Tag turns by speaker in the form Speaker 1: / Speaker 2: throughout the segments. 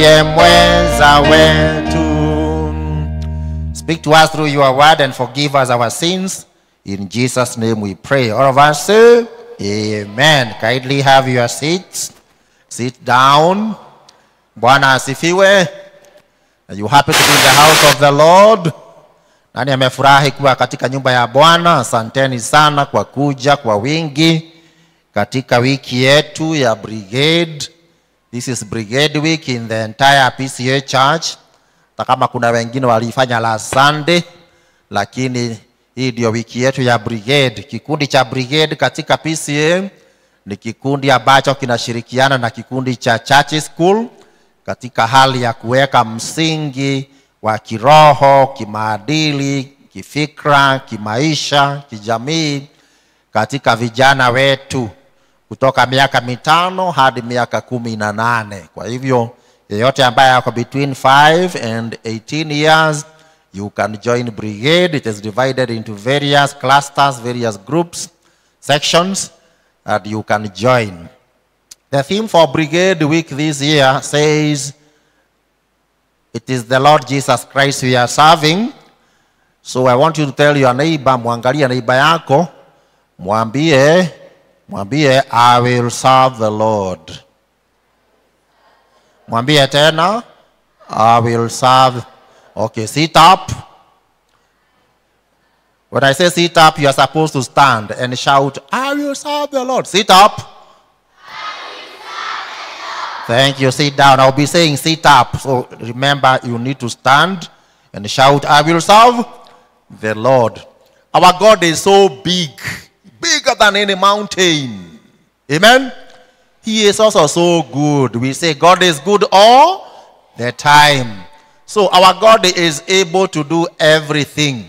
Speaker 1: ndiye mwenza wetu. Speak to us through your word and forgive us our sins. In Jesus' name we pray. All of us say, Amen. Kindly have your seats. Sit down. Bwana asifiwe. Are you happy to be in the house of the Lord? Nani amefurahi kuwa katika nyumba ya Bwana? Asanteni sana kwa kuja kwa wingi katika wiki yetu ya brigade. This is brigade week in the entire PCA church. Hata kama kuna wengine walifanya last Sunday, lakini hii ndio wiki yetu ya brigade. Kikundi cha brigade katika PCA ni kikundi ambacho kinashirikiana na kikundi cha church school katika hali ya kuweka msingi wa kiroho, kimaadili, kifikra, kimaisha, kijamii katika vijana wetu kutoka miaka mitano hadi miaka kumi na nane. Kwa hivyo yeyote ambaye ako between 5 and 18 years you can join brigade. It is divided into various clusters, various groups, sections, and you can join. The theme for Brigade Week this year says, It is the Lord Jesus Christ we are serving. So I want you to tell your neighbor, mwangalie neighbor yako, mwambie, mwambie, I will serve the Lord. Mwambie tena, I will serve. Okay, sit up. When I say sit up, you are supposed to stand and shout, I will serve the Lord. Sit up. Thank you. Sit down. I'll be saying sit up. So remember, you need to stand and shout, I will serve the Lord. Our God is so big, bigger than any mountain. Amen. He is also so good. We say God is good all the time. So our God is able to do everything.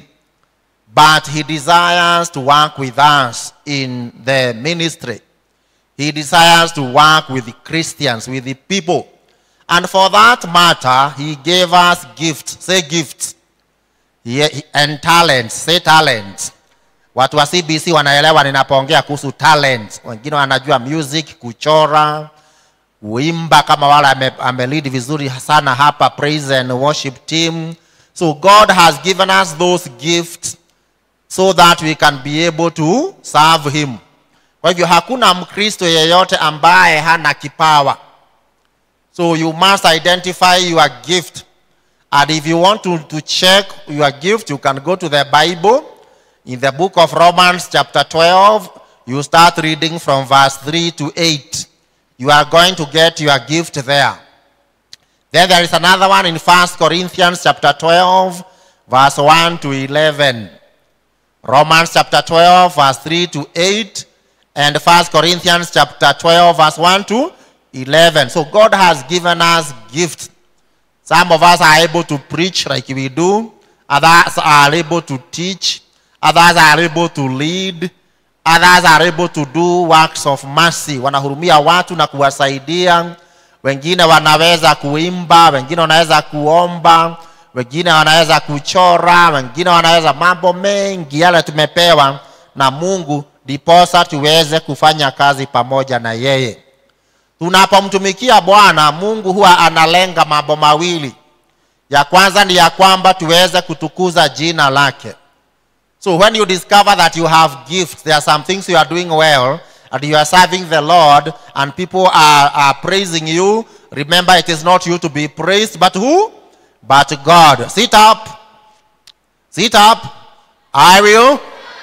Speaker 1: But he desires to work with us in the ministry. He desires to work with the Christians, with the people. And for that matter, he gave us gifts. Say gifts. He- he- And talents. Say talents. Watu wa CBC wanaelewa ninapoongea kuhusu talents. Wengine wanajua music, kuchora, kuimba kama wale ame, amelead vizuri sana hapa praise and worship team. So God has given us those gifts so that we can be able to serve him. Kwa hivyo hakuna Mkristo yeyote ambaye hana kipawa. So you must identify your gift. And if you want to, to check your gift, you can go to the Bible. In the book of Romans, chapter 12, you start reading from verse 3 to 8. You are going to get your gift there. Then there is another one in 1 Corinthians, chapter 12, verse 1 to 11. Romans chapter 12, verse 3 to 8, and 1 Corinthians chapter 12, verse 1 to 11. So God has given us gifts. Some of us are able to preach like we do, others are able to teach, others are able to lead, others are able to do works of mercy. Wanahurumia watu na kuwasaidia. Wengine wanaweza kuimba, wengine wanaweza kuomba, wengine wanaweza kuchora, wengine wanaweza mambo mengi yale tumepewa na Mungu, ndiposa tuweze kufanya kazi pamoja na yeye. Tunapomtumikia Bwana, Mungu huwa analenga mambo mawili. Ya kwanza ni ya kwamba tuweze kutukuza jina lake. So when you discover that you have gifts, there are some things you are doing well, and you are serving the Lord, and people are, are praising you, remember it is not you to be praised, but who? But God. Sit up. Sit up. I will.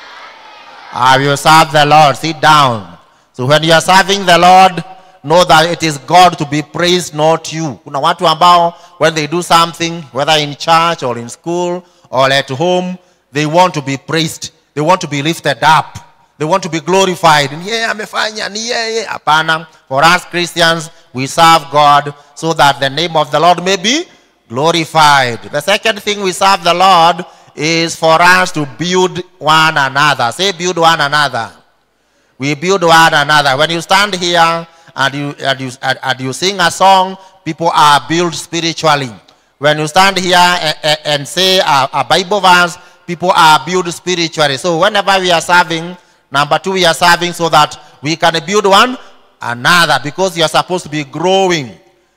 Speaker 1: I will serve the Lord. Sit down. So when you are serving the Lord, know that it is God to be praised, not you. Kuna watu ambao when they do something, whether in church or in school or at home, they want to be praised. They want to be lifted up. They want to be glorified. Ni yeye amefanya, ni yeye. Hapana. For us Christians, we serve God so that the name of the Lord may be glorified. The second thing we serve the Lord is for us to build one another. Say build one another. We build one another. When you stand here and you, and you, and, and you sing a song, people are built spiritually. When you stand here and, and say a, a Bible verse, people are built spiritually. So whenever we are serving, number two, we are serving so that we can build one another because you are supposed to be growing.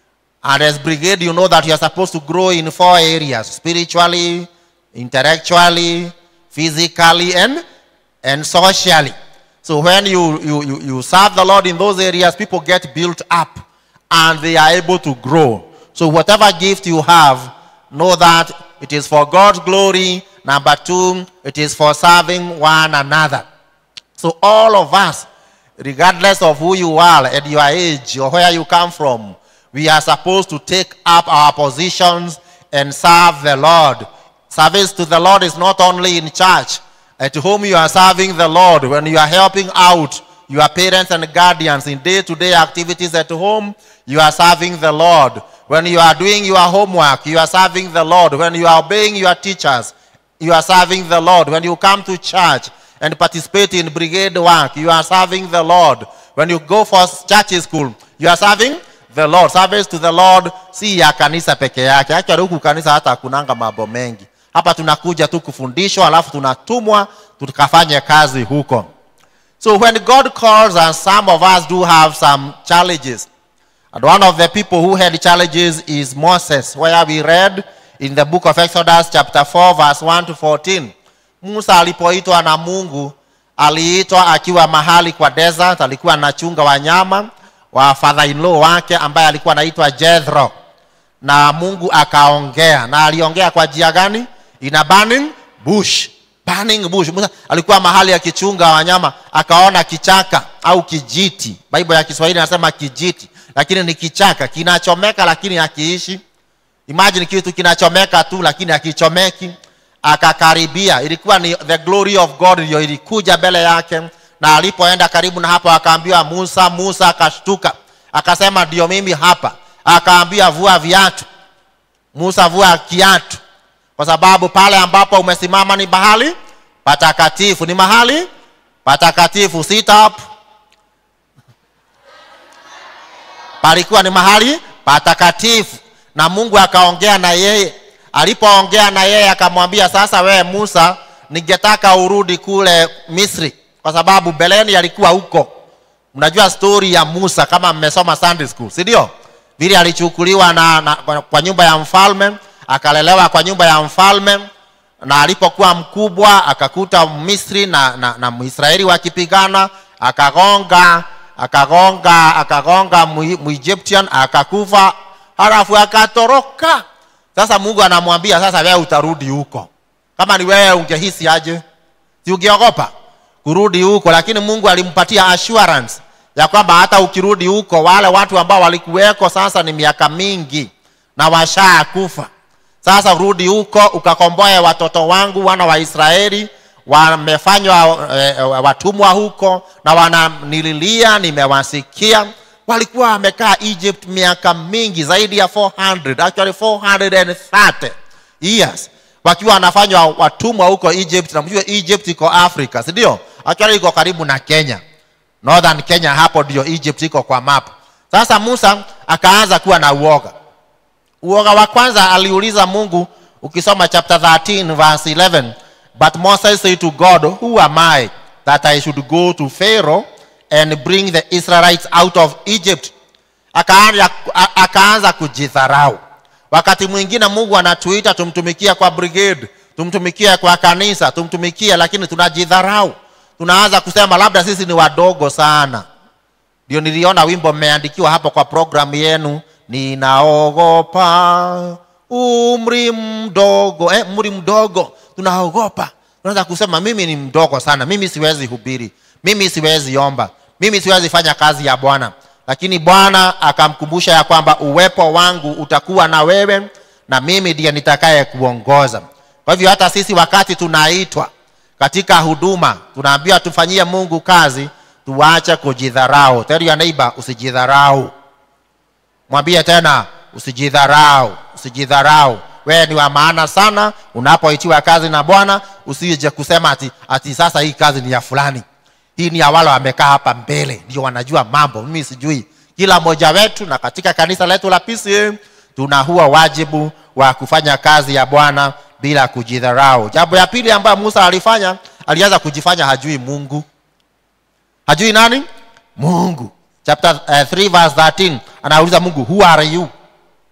Speaker 1: And as brigade, you know that you are supposed to grow in four areas spiritually, intellectually, physically, and, and socially. So when you, you, you, you serve the Lord in those areas, people get built up and they are able to grow. So whatever gift you have, know that it is for God's glory. Number two, it is for serving one another. So all of us, regardless of who you are and your age or where you come from, we are supposed to take up our positions and serve the Lord. Service to the Lord is not only in church. At home you are serving the Lord. When you are helping out your parents and guardians in day-to-day activities at home, you are serving the Lord. When you are doing your homework, you are serving the Lord. When you are obeying your teachers, you are serving the Lord. When you come to church and participate in brigade work, you are serving the Lord. When you go for church school, you are serving the Lord. Service to the Lord si ya kanisa peke yake. Actually huku kanisa hata hakunanga mambo mengi. Hapa tunakuja tu kufundishwa alafu tunatumwa tukafanye kazi huko. So when God calls us, some of us do have some challenges. And one of the people who had challenges is Moses, where we read in the book of Exodus chapter 4 verse 1 to 14. Musa alipoitwa na Mungu, aliitwa akiwa mahali kwa desert, alikuwa anachunga wanyama wa father-in-law wake ambaye alikuwa anaitwa Jethro. Na Mungu akaongea, na aliongea kwa njia gani? In a burning bush. Burning bush. Musa alikuwa mahali akichunga wanyama, akaona kichaka au kijiti. Bible ya Kiswahili inasema kijiti, lakini ni kichaka kinachomeka lakini hakiishi. Imagine kitu kinachomeka tu lakini hakichomeki. Akakaribia, ilikuwa ni the glory of God ndio ilikuja mbele yake, na alipoenda karibu na hapo akaambiwa Musa. Musa akashtuka akasema, ndio mimi hapa. Akaambia vua viatu. Musa vua kiatu, kwa sababu pale ambapo umesimama ni mahali patakatifu, ni mahali patakatifu. Sit up. Palikuwa ni mahali patakatifu, na Mungu akaongea na yeye. Alipoongea na yeye akamwambia, sasa wewe Musa, ningetaka urudi kule Misri, kwa sababu beleni alikuwa huko. Mnajua stori ya Musa kama mmesoma Sunday school, si ndio? Vile alichukuliwa na, na, kwa nyumba ya mfalme akalelewa kwa nyumba ya mfalme, na alipokuwa mkubwa akakuta Misri na, na, na Mwisraeli wakipigana, akagonga akagonga akagonga Muegyptian akakufa, halafu akatoroka. Sasa Mungu anamwambia sasa, wewe utarudi huko. Kama ni wewe ungehisi aje? Si ungeogopa kurudi huko? Lakini Mungu alimpatia assurance ya kwamba hata ukirudi huko, wale watu ambao walikuweko sasa ni miaka mingi na washakufa. Sasa urudi huko ukakomboe watoto wangu wana wa Israeli wamefanywa e, watumwa huko na wananililia, nimewasikia. Walikuwa wamekaa Egypt miaka mingi zaidi ya 400 actually 430 years wakiwa wanafanywa watumwa huko Egypt. Na mjue Egypt iko Africa, si ndio? Actually iko karibu na Kenya, northern Kenya, hapo ndio Egypt iko kwa map. Sasa Musa akaanza kuwa na uoga. Uoga wa kwanza aliuliza Mungu, ukisoma chapter 13 verse 11 But Moses said to God, Who am I that I should go to Pharaoh and bring the Israelites out of Egypt? Akaanza, akaanza kujidharau. Wakati mwingine Mungu anatuita tumtumikie kwa brigade, tumtumikie kwa kanisa, tumtumikie, lakini tunajidharau. Tunaanza kusema labda sisi ni wadogo sana. Ndio niliona wimbo mmeandikiwa hapo kwa programu yenu, ninaogopa umri mdogo eh, umri mdogo tunaogopa tunaweza kusema mimi ni mdogo sana mimi siwezi hubiri mimi siwezi omba mimi siwezi fanya kazi ya bwana lakini bwana akamkumbusha ya kwamba uwepo wangu utakuwa na wewe na mimi ndiye nitakaye kuongoza kwa hivyo hata sisi wakati tunaitwa katika huduma tunaambiwa tufanyie mungu kazi tuache kujidharau tell your neighbor usijidharau mwambie tena usijidharau usijidharau wewe ni wa maana sana unapoitiwa kazi na bwana usije kusema ati, ati sasa hii kazi ni ya fulani hii ni ya wale wamekaa hapa mbele ndio wanajua mambo mimi sijui kila mmoja wetu na katika kanisa letu la PCA tuna huwa wajibu wa kufanya kazi ya bwana bila kujidharau jambo ya pili ambayo musa alifanya alianza kujifanya hajui mungu hajui nani mungu chapter uh, 3 verse 13 anauliza mungu who are you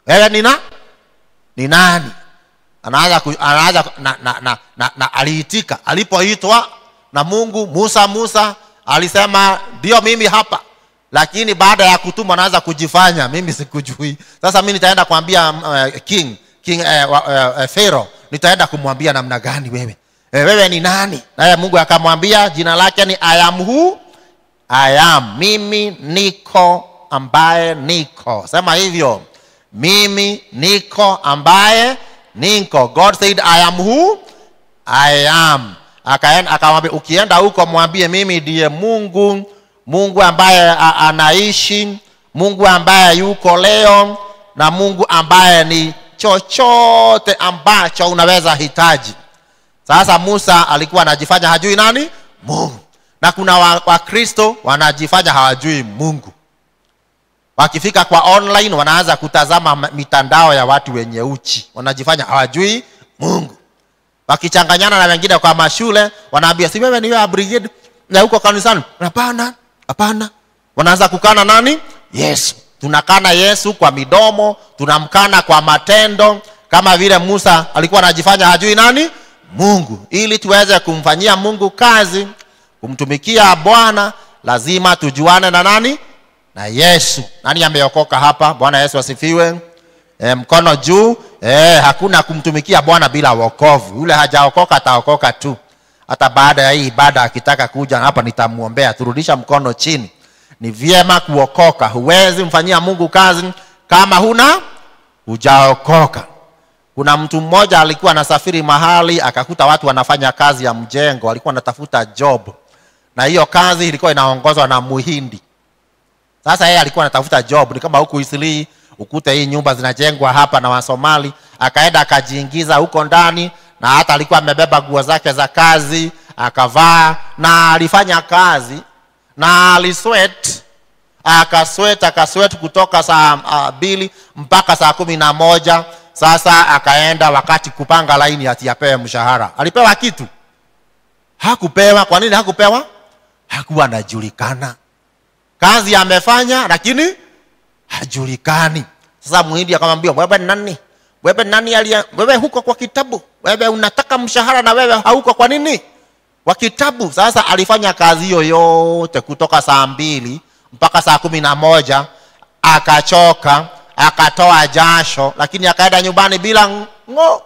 Speaker 1: wewe ni na ni nani anaanza ku- anaanza na, na, na, na, na aliitika alipoitwa na mungu musa musa alisema ndio mimi hapa lakini baada ya kutumwa anaanza kujifanya mimi sikujui sasa mi nitaenda kuambia uh, king king uh, uh, uh, pharaoh nitaenda kumwambia namna gani wewe eh, wewe ni nani naye mungu akamwambia jina lake ni I am who I am mimi niko ambaye niko sema hivyo mimi niko ambaye niko god said i am who i am Akaen- akamwambia ukienda huko mwambie mimi ndiye mungu mungu ambaye a- anaishi mungu ambaye yuko leo na mungu ambaye ni chochote ambacho unaweza hitaji sasa musa alikuwa anajifanya hajui nani mungu na kuna wakristo wa wakristo wanajifanya hawajui mungu wakifika kwa online wanaanza kutazama ma- mitandao ya watu wenye uchi wanajifanya hawajui mungu wakichanganyana na wengine kwa mashule wanaambia si wewe ni wewe brigade na huko kanisani hapana hapana wanaanza kukana nani yesu tunakana yesu kwa midomo tunamkana kwa matendo kama vile musa alikuwa anajifanya hajui nani mungu ili tuweze kumfanyia mungu kazi kumtumikia bwana lazima tujuane na nani na yesu nani ameokoka hapa bwana yesu asifiwe e, mkono juu e, hakuna kumtumikia bwana bila wokovu yule hajaokoka ataokoka tu hata baada ya hii ibada akitaka kuja hapa nitamwombea turudisha mkono chini ni vyema kuokoka huwezi mfanyia mungu kazi kama huna hujaokoka kuna mtu mmoja alikuwa anasafiri mahali akakuta watu wanafanya kazi ya mjengo alikuwa anatafuta job na hiyo kazi ilikuwa inaongozwa na muhindi sasa yeye alikuwa anatafuta job ni kama huku isilii ukute hii nyumba zinajengwa hapa na wasomali akaenda akajiingiza huko ndani na hata alikuwa amebeba nguo zake za kazi akavaa na alifanya kazi na aliswet akaswet akaswet kutoka saa uh, mbili mpaka saa kumi na moja sasa akaenda wakati kupanga laini ati apewe mshahara alipewa kitu hakupewa kwa nini hakupewa hakuwa anajulikana kazi amefanya lakini hajulikani sasa muhindi akamwambia wewe ni nani wewe ni nani alia wewe huko kwa kitabu wewe unataka mshahara na wewe hauko kwa nini kwa kitabu sasa alifanya kazi hiyo yote kutoka saa mbili mpaka saa kumi na moja akachoka akatoa jasho lakini akaenda nyumbani bila ngo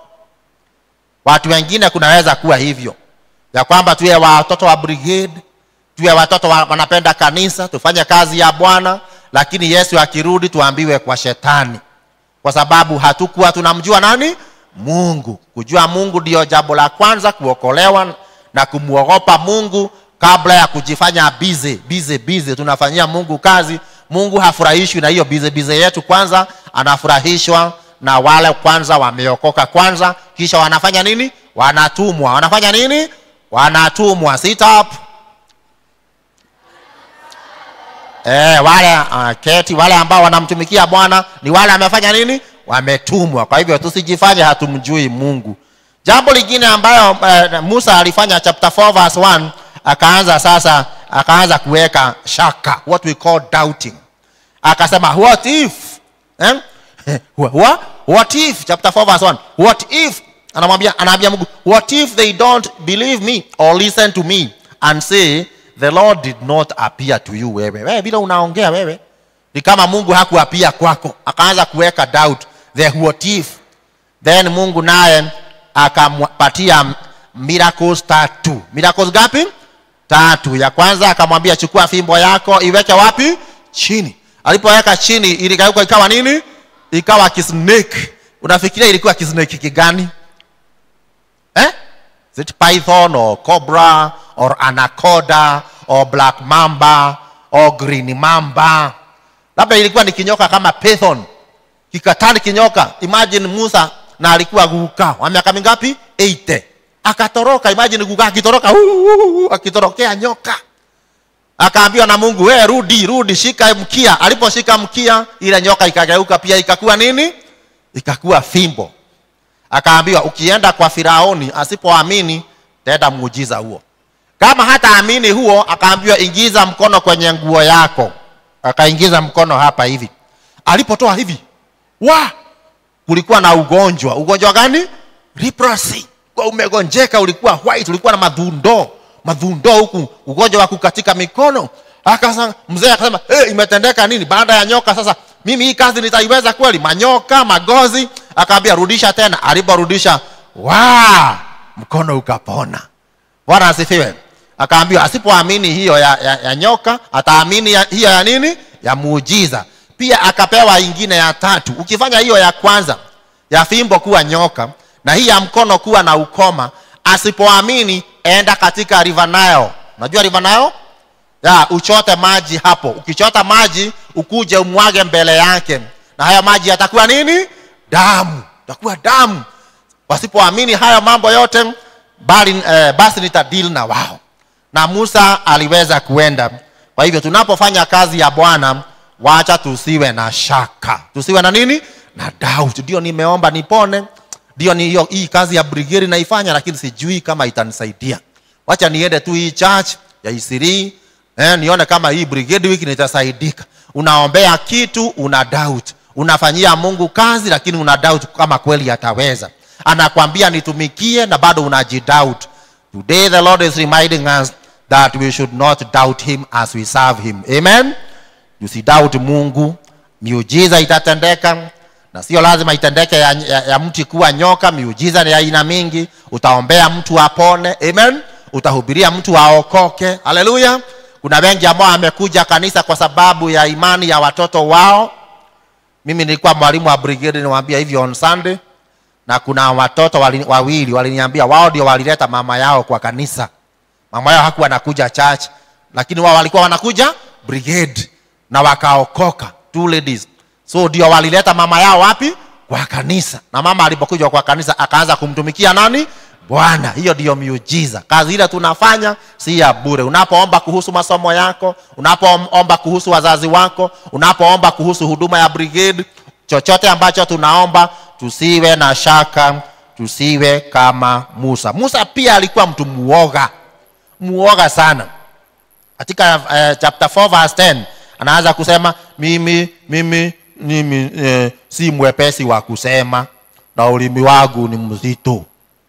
Speaker 1: watu wengine kunaweza kuwa hivyo ya kwamba tuwe watoto wa brigade tuwe watoto wa, wanapenda kanisa tufanye kazi ya bwana lakini yesu akirudi tuambiwe kwa shetani kwa sababu hatukuwa tunamjua nani mungu kujua mungu ndiyo jambo la kwanza kuokolewa na kumwogopa mungu kabla ya kujifanya bize bize bize tunafanyia mungu kazi mungu hafurahishwi na hiyo bize bize yetu kwanza anafurahishwa na wale kwanza wameokoka kwanza kisha wanafanya nini wanatumwa wanafanya nini wanatumwa sit up eh, wale uh, keti wale ambao wanamtumikia bwana ni wale amefanya nini wametumwa kwa hivyo tusijifanye hatumjui mungu jambo lingine ambayo uh, musa alifanya chapter 4 verse 1 akaanza sasa akaanza kuweka shaka what we call doubting akasema what if eh? what, what if chapter 4 verse 1 what if anamwambia anaambia mungu what if they don't believe me or listen to me and say the lord did not appear to you wewe wewe bila unaongea wewe ni kama mungu hakuapia kwako akaanza kuweka doubt the what if then mungu naye akampatia miracles tatu miracles gapi tatu ya kwanza akamwambia chukua fimbo yako iweke wapi chini alipoweka chini iligeuka ikawa nini ikawa kisnake unafikiria ilikuwa kisnake kigani eh? Is it python or cobra or anaconda or black mamba or green mamba labda ilikuwa ni kinyoka kama python kikatani kinyoka imagine musa na alikuwa guka wa miaka mingapi 80 akatoroka imagine guka akitoroka uh, uh, uh, akitorokea nyoka akaambiwa na mungu we rudi rudi shika mkia aliposhika mkia ile nyoka ikageuka pia ikakuwa nini ikakuwa fimbo akaambiwa ukienda kwa firaoni asipoamini tenda muujiza huo kama hata amini huo akaambiwa ingiza mkono kwenye nguo yako akaingiza mkono hapa hivi alipotoa hivi wa kulikuwa na ugonjwa ugonjwa gani leprosy kwa umegonjeka ulikuwa white ulikuwa na madhundo madhundo huku ugonjwa wa kukatika mikono akasa mzee akasema hey, imetendeka nini baada ya nyoka sasa mimi hii kazi nitaiweza kweli manyoka magozi akaambia rudisha tena aliporudisha wa mkono ukapona bwana asifiwe akaambiwa asipoamini hiyo ya, ya, ya nyoka ataamini ya, hiyo ya nini ya muujiza pia akapewa ingine ya tatu ukifanya hiyo ya kwanza ya fimbo kuwa nyoka na hii ya mkono kuwa na ukoma asipoamini enda katika river Nile unajua river Nile ya uchote maji hapo ukichota maji ukuje umwage mbele yake na haya maji yatakuwa nini damu takuwa damu wasipoamini haya mambo yote bali, eh, basi nitadili na wao na musa aliweza kuenda kwa hivyo tunapofanya kazi ya bwana wacha tusiwe na shaka tusiwe na nini na doubt ndio nimeomba nipone ndio ni hiyo hii kazi ya brigade naifanya lakini sijui kama itanisaidia wacha niende tu hii church ya isirii eh, nione kama hii brigade wiki nitasaidika unaombea kitu una doubt unafanyia mungu kazi lakini una doubt kama kweli ataweza anakwambia nitumikie na bado unajidoubt today the lord is reminding us that we should not doubt him as we serve him amen usidoubt mungu miujiza itatendeka na sio lazima itendeke ya, ya, ya mti kuwa nyoka miujiza ni ya aina mingi utaombea mtu apone amen utahubiria mtu aokoke haleluya kuna wengi ambao amekuja kanisa kwa sababu ya imani ya watoto wao mimi nilikuwa mwalimu wa brigade niwaambia hivyo on sunday na kuna watoto wali, wawili waliniambia wao ndio walileta mama yao kwa kanisa mama yao hakuwa anakuja church lakini wao walikuwa wanakuja brigade na wakaokoka two ladies so ndio walileta mama yao wapi kwa kanisa na mama alipokuja kwa kanisa akaanza kumtumikia nani bwana hiyo ndiyo miujiza kazi ile tunafanya si ya bure unapoomba kuhusu masomo yako unapoomba kuhusu wazazi wako unapoomba kuhusu huduma ya brigade chochote ambacho tunaomba tusiwe na shaka tusiwe kama musa musa pia alikuwa mtu muoga muoga sana katika uh, chapter 4 verse 10 anaanza kusema mimi mimi mimi eh, si mwepesi wa kusema na ulimi wangu ni mzito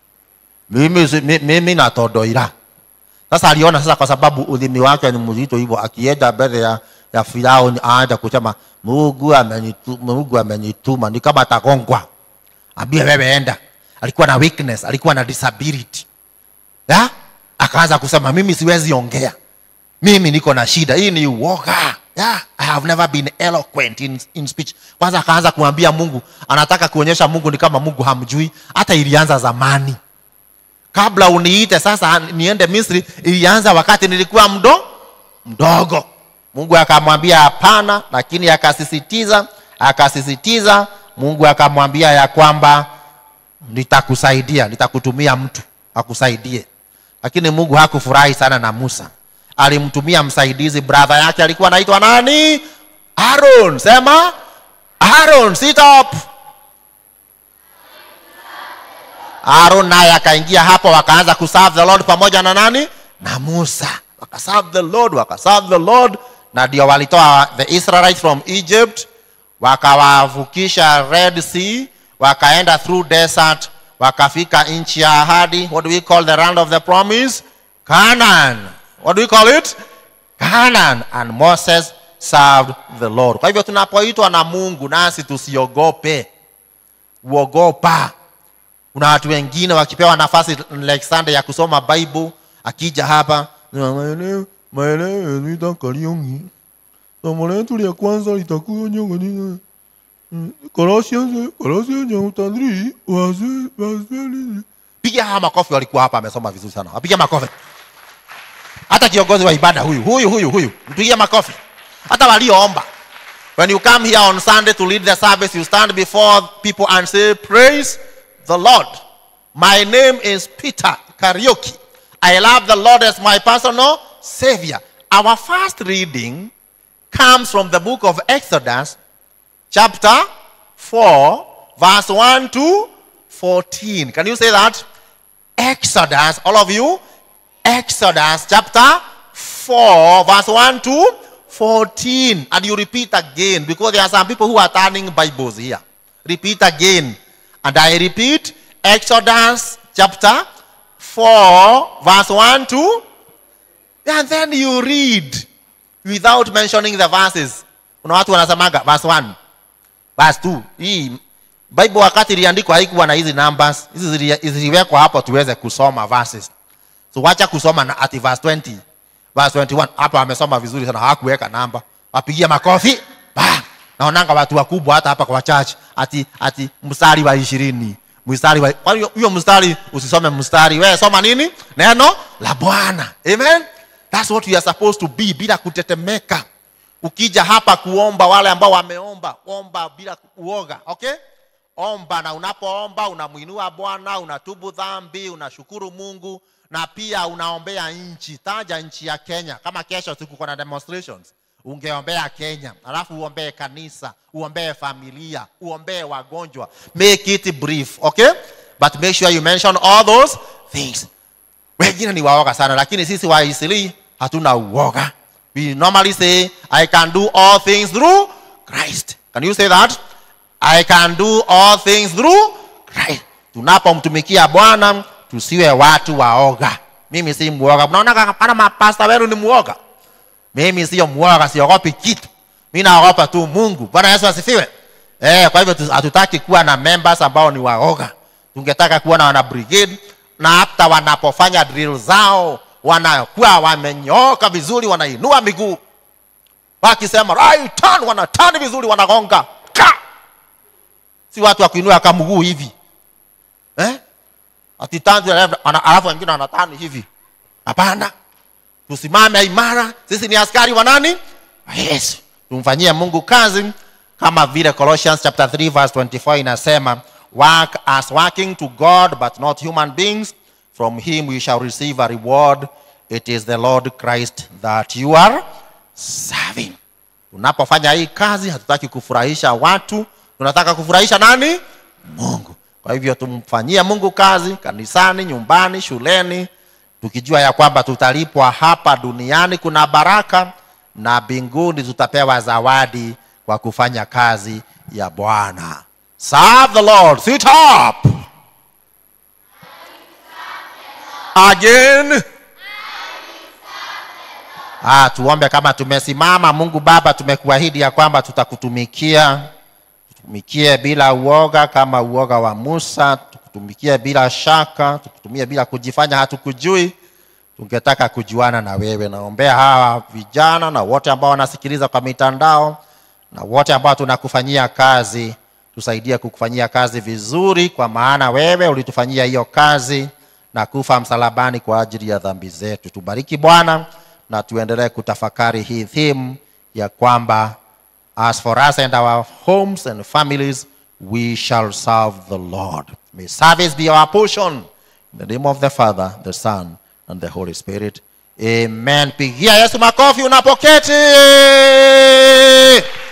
Speaker 1: mimi, si- mi- mimi natodoira sasa aliona sasa kwa sababu ulimi wake ni mzito hivyo akienda mbele ya, ya firauni aanza kusema mungu amenitu- mungu amenituma ni kama atagongwa ambie wewe enda alikuwa na weakness alikuwa na disability ya akaanza kusema mimi siwezi ongea mimi niko na shida hii ni uoga yeah, I have never been eloquent in, in speech kwanza akaanza kumwambia mungu anataka kuonyesha mungu ni kama mungu hamjui hata ilianza zamani kabla uniite sasa niende misri ilianza wakati nilikuwa mdo mdogo mungu akamwambia hapana lakini akasisitiza akasisitiza mungu akamwambia ya kwamba nitakusaidia nitakutumia mtu akusaidie lakini mungu hakufurahi sana na musa alimtumia msaidizi bradha yake alikuwa anaitwa nani aron sema aron sit up aron naye akaingia hapo wakaanza kuserve the lord pamoja na nani na musa wakaserve the lord wakaserve the lord na ndio walitoa the israelites from egypt wakawavukisha red sea wakaenda through desert wakafika nchi ya ahadi what do we call the land of the promise canaan what do we call it canaan and moses served the lord kwa hivyo tunapoitwa na mungu nasi tusiogope uogopa kuna watu wengine wakipewa nafasi like Sunday ya kusoma bible akija hapa maeneo maeneo yanaitwa Kariuki. somo letu la kwanza litakuwa nyongoni Colossians Colossians chapter 3 verse verse piga hawa makofi walikuwa hapa amesoma vizuri sana wapiga makofi hata kiongozi wa ibada huyu huyu huyu huyu mpigie makofi hata walioomba when you come here on sunday to lead the service you stand before people and say praise the lord my name is peter karaoke i love the lord as my personal savior our first reading comes from the book of exodus chapter 4 verse 1 to 14 can you say that exodus all of you Exodus chapter 4, verse 1 to 14. And you repeat again because there are some people who are turning Bibles here. repeat again. And I repeat Exodus chapter 4, verse 1 to. And then you read without mentioning the verses. Kuna watu wanasemaga verse 1, verse 2. Hii Bible wakati iliandikwa haikuwa na hizi numbers. Hizi zili- ziliwekwa hapo tuweze kusoma verses. So wacha kusoma na ati verse 20. Verse 21 hapa amesoma vizuri sana hakuweka namba. Wapigia makofi. Ba! Naonanga watu wakubwa hata hapa kwa church ati ati mstari wa 20. Mstari wa kwa hiyo hiyo mstari usisome mstari. Wewe soma nini? Neno la Bwana. Amen. That's what you are supposed to be bila kutetemeka. Ukija hapa kuomba, wale ambao wameomba, omba bila uoga, okay? Omba, na unapoomba unamwinua Bwana, unatubu dhambi, unashukuru Mungu na pia unaombea nchi. Taja nchi ya Kenya. Kama kesho siku kuna demonstrations, ungeombea Kenya, alafu uombee kanisa, uombee familia, uombee wagonjwa. Make it brief, okay? But make sure you mention all those things wengine ni waoga sana lakini sisi waisili hatuna uoga we normally say i can do all things through christ can you say that i can do all things through christ tunapomtumikia bwana tusiwe watu waoga mimi si muoga mnaona kana mapasta wenu ni muoga mimi sio muoga siogopi kitu mi naogopa tu mungu bwana yesu asifiwe eh, kwa hivyo tu- hatutaki kuwa na members ambao ni waoga tungetaka kuwa na wana brigade na hata wanapofanya drill zao wanakuwa wamenyooka vizuri wanainua miguu wakisema right turn wanatani vizuri wanagonga ka si watu wa kuinua kama mguu hivi eh? ati tanzi ana- alafu wengine wanatani hivi hapana tusimame imara sisi ni askari wa nani wa yesu tumfanyie mungu kazi kama vile colossians chapter 3 verse 24 inasema work as working to god but not human beings from him we shall receive a reward it is the lord christ that you are serving tunapofanya hii kazi hatutaki kufurahisha watu tunataka kufurahisha nani mungu kwa hivyo tumfanyie mungu kazi kanisani nyumbani shuleni tukijua ya kwamba tutalipwa hapa duniani kuna baraka na mbinguni tutapewa zawadi kwa kufanya kazi ya bwana serve the lord sit up again Ah, tuombe kama tumesimama. Mungu Baba, tumekuahidi ya kwamba tutakutumikia, tutumikie bila uoga kama uoga wa Musa, tukutumikie bila shaka, tukutumie bila kujifanya hatukujui. Tungetaka kujuana na wewe. Naombea hawa vijana na wote ambao wanasikiliza kwa mitandao na wote ambao tunakufanyia kazi, tusaidie kukufanyia kazi vizuri, kwa maana wewe ulitufanyia hiyo kazi na kufa msalabani kwa ajili ya dhambi zetu. Tubariki Bwana na tuendelee kutafakari hii theme ya kwamba as for us and our homes and families we shall serve the Lord. May service be our portion. In the name of the Father, the Son, and the Holy Spirit. Amen. Pigia Yesu makofi unapoketi.